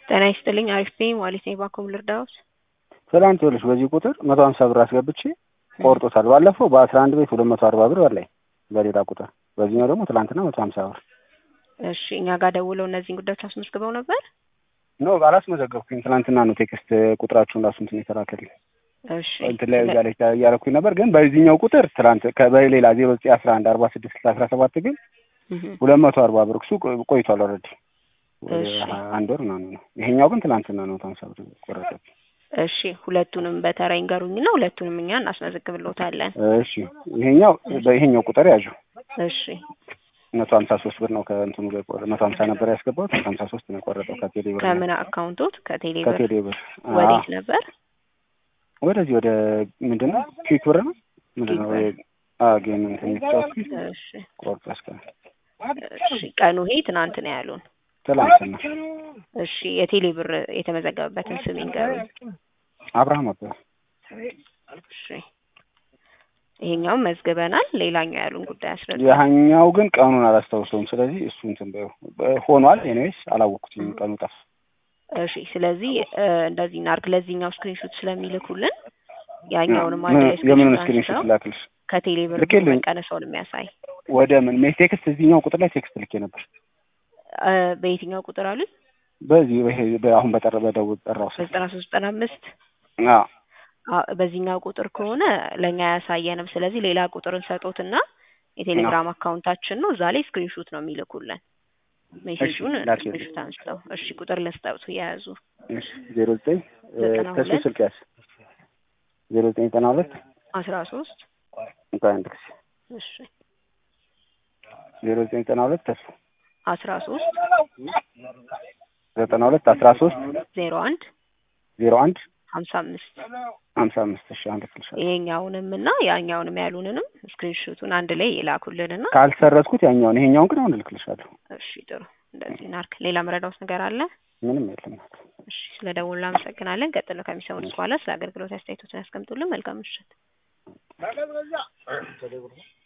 ጤና ይስጥልኝ አሪፍ ነኝ ማለት ነኝ ባንኮም ልርዳዎት? ትላንት ይኸውልሽ በዚህ ቁጥር መቶ ሀምሳ ብር አስገብቼ ቆርጦታል። ባለፈው በአስራ አንድ ቤት ሁለት መቶ አርባ ብር በላይ በሌላ ቁጥር፣ በዚህኛው ደግሞ ትላንትና መቶ ሀምሳ ብር። እሺ እኛ ጋር ደውለው እነዚህን ጉዳዮች አስመዝግበው ነበር? ኖ አላስመዘገብኩኝ። ትናንትና ነው ቴክስት ቁጥራችሁን ራሱ እንትን የተላከልኝ እሺ እንትን ላይ እያለች እያለኩኝ ነበር። ግን በዚህኛው ቁጥር ትናንት ከ- በሌላ ዜሮ ዘጠኝ አስራ አንድ አርባ ስድስት አስራ ሰባት ግን እህ፣ ሁለት መቶ አርባ ብር እሱ ቆይቷል ኦልሬዲ እሺ አንድ ወር ምናምን ነው። ይሄኛው ግን ትናንትና ነው መቶ ሀምሳ ብር ቆረጠብኝ። እሺ ሁለቱንም በተራ ይንገሩኝና ሁለቱንም እኛ እናስመዘግብልዎታለን። እሺ ይሄኛው በይሄኛው ቁጥር ያዡ እሺ መቶ ሀምሳ ሶስት ብር ነው ከእንትኑ ጋር የቆረ መቶ ሀምሳ ነበር ያስገባሁት መቶ ሀምሳ ሶስት ነው የቆረጠው ከቴሌ ብር ከምን አካውንቶት ከቴሌ ብር ከቴሌ ብር አዎ። ወዴት ነበር? ወደዚህ ወደ ምንድን ነው ኪክ ብር ነው ምንድን ነው ኪክ አዎ ጌም እንትን የተጫወትኩት እሺ ቆርጦ እስከ እሺ ቀኑ ይሄ ትናንት ነው ያሉን። ትላንትና እሺ የቴሌ ብር የተመዘገበበትን ስም ይንገሩኝ። አብርሃም አበበ እሺ ይሄኛውን መዝግበናል። ሌላኛው ያሉን ጉዳይ አስረዱ። ያኛው ግን ቀኑን አላስታውሰውም። ስለዚህ እሱ እንትን በይው ሆኗል። ኤኒዌይስ አላወቅኩትም ቀኑ ጠፋ። እሺ ስለዚህ እ፣ እንደዚህ እናድርግ። ለዚህኛው ስክሪንሾት ስለሚልኩልን ያኛውንም አንድ ላይ የምኑን ስክሪንሾት ስክሪንሾት አንስተው ላክልሽ? ከቴሌ ብር ልኬልኝ። መቀነሰውን የሚያሳይ ወደ ምን ሜ ቴክስት እዚህኛው ቁጥር ላይ ቴክስት ልኬ ነበር። እ፣ በየትኛው ቁጥር አሉኝ? በዚህ ይሄ አሁን በጠረ በደውል ጠራው ስልክ በዘጠና ሶስት ዘጠና አምስት አዎ አ- በዚህኛው ቁጥር ከሆነ ለእኛ አያሳየንም። ስለዚህ ሌላ ቁጥርን ሰጦትና የቴሌግራም አካውንታችን ነው። እዛ ላይ ስክሪንሾት ነው የሚልኩልን ሜሴጁን ላኪ። ስክሪንሾት አንስተው። እሺ ቁጥር ልስጠውት የያዙ እሺ ዜሮ ዘጠኝ ዘጠና ከሱ ሁለት ስልክ ያዝ ዜሮ ዘጠኝ ዘጠና ሁለት አስራ ሶስት እንኳን አንድ ጊዜ እሺ ዜሮ ዘጠኝ ዘጠና ሁለት ከሱ አስራ ሶስት ዘጠና ሁለት አስራ ሶስት ዜሮ አንድ ዜሮ አንድ ሀምሳ አምስት ሀምሳ አምስት እሺ አንድ ክልሻለሁ ይሄኛውንም እና ያኛውንም ያሉንንም ስክሪንሾቱን አንድ ላይ የላኩልንና ካልሰረዝኩት ያኛውን ይሄኛውን ግን አሁን እልክልሻለሁ። እሺ ጥሩ እንደዚህ እናድርግ። ሌላ መረዳውት ነገር አለ? ምንም የለም። እሺ ስለ ደውሉ አመሰግናለን። ቀጥሎ ከሚሰሙት በኋላ ስለ አገልግሎት አስተያየቶችን ያስቀምጡልን። መልካም ምሽት።